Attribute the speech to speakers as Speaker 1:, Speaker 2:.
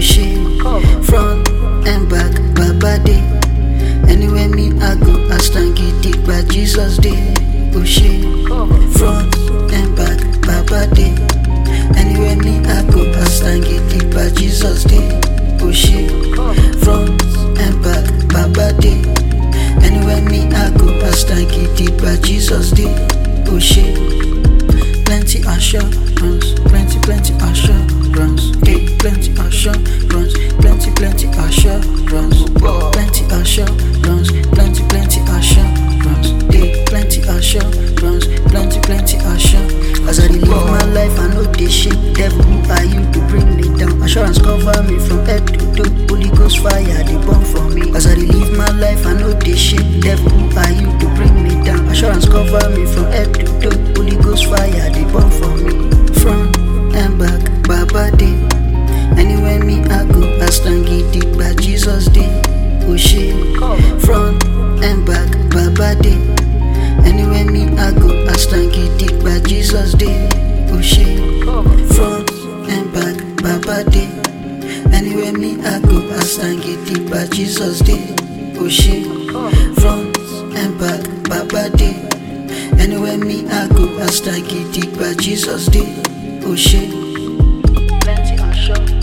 Speaker 1: shit. Front and back, Baba day. Anywhere me I go, I stand giddy by Jesus day. Oh shit. Front and back, Baba day. Anywhere me I go, I stand giddy by Jesus day. Oh shit. Front and back, Baba day. Anywhere me I go, I stand giddy by Jesus day. Oh shit. Plenty assurance, plenty, plenty assurance, hey, plenty assurance, plenty, plenty assurance, plenty assurance, plenty, plenty assurance, hey, plenty assurance, plenty, plenty assurance. As I dey live my life, I know this shit. Devil, who are you to bring me down? Assurance cover me from head to toe. Holy Ghost fire, they burn for me. As I dey live my life, I know this shit. Devil, who are you to bring me down? Assurance cover me from head to toe. Holy Ghost fire, they burn for me. Front and back, Baba day. Anywhere me I go, I stand giddy by Jesus day. Oh shit. Front and back, Baba day. Anywhere me I go, I stand giddy by Jesus day. Oh shit. Front and back, Baba day. Anywhere me I go, I stand giddy by Jesus day. Oh shit. Front and back, Baba day. Anywhere me I go, I stand giddy by Jesus day. Oh shit. Plenty assurance.